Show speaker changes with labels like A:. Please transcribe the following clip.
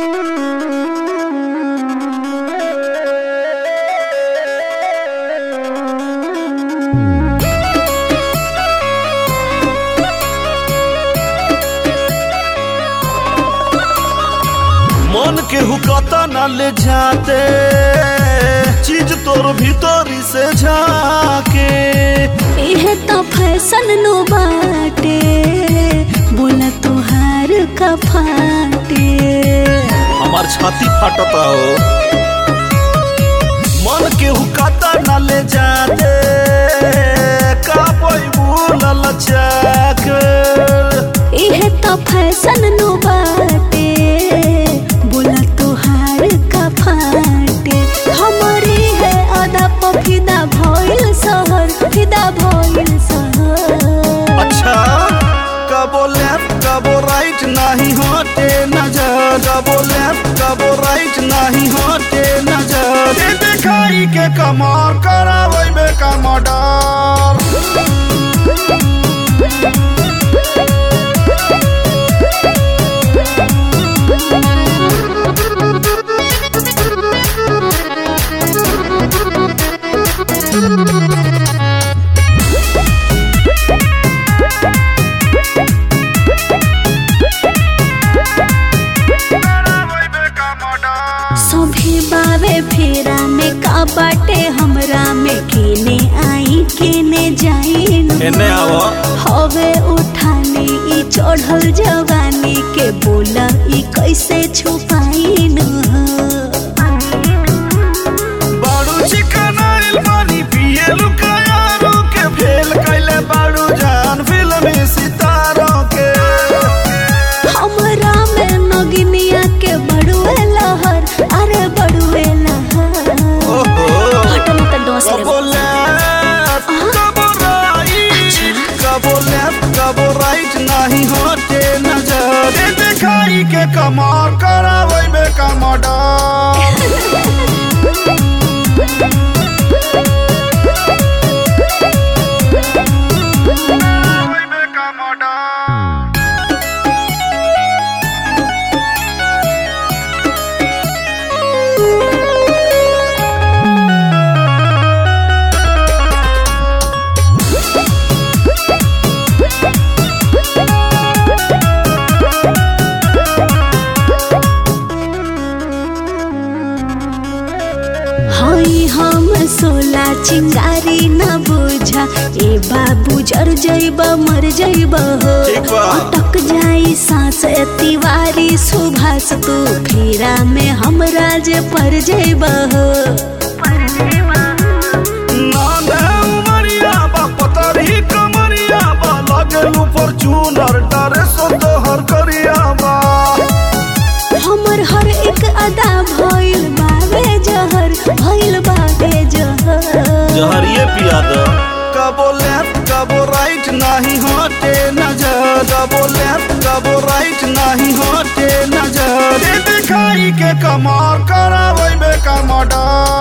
A: मन के हुकता न ले जाते चीज तोर भीतरी से झाके
B: इहे तो फैशन नो बाटे बोला तोहार का फाटे
A: हमार छाती फाटता हो मन के हुकता न ले जाते का कोई भूलल चाक
B: इहे तो फैशन नो बाटे बोला तोहार का फाटे हमारी है अदा पफिदा भइल शहर फिदा भइल शहर
A: अच्छा कबो लेफ्ट कबो राइट नहीं होते नजर कबो लेफ्ट कबो राइट नहीं होते नजर ये दिखाई के कमार करावे बे कमडर
B: सभी बावे फेरा में का बाटे हमरा में केने आई केने जाई
A: एने आवो
B: हवे उठाने ई चढ़ल जवानी के बोला ई कैसे छुपाई न
A: बाड़ू चिकन आइल पानी पिए लुकायारो के फेल कैले बाड़ू जान फिल्मी सितारों के
B: हमरा में नगिनिया के बड़ुए लहर अरे बड़ुए लहर
A: ओहो
B: हटो मत डोस ले
A: कबो लेफ्ट कबो राइट कबो लेफ्ट कबो राइट नहीं होते नजर ये दिखाई के कमार करावे बे कमडर
B: हई हम सोला चिंगारी न बुझा ए बाबू जर जइब मर जइब हो
A: ठीक बा।
B: अटक जाई सांस तिवारी सुभाष तू फेरा में हमरा जे पर जइब हो
A: नांदे उमरिया बा पतरी कमरिया बा लगेलू फॉर्च्यूनर डरे सो तोहर करिया बा
B: हमर हर एक अदा भइल बावे जहर भइल बावे जहर
A: जहरिए पिया दो कबो लेफ्ट कबो राइट नहीं होते नजर कबो लेफ्ट कबो राइट नहीं होते नजर ये दिखाई के कमार करावे बे कमडर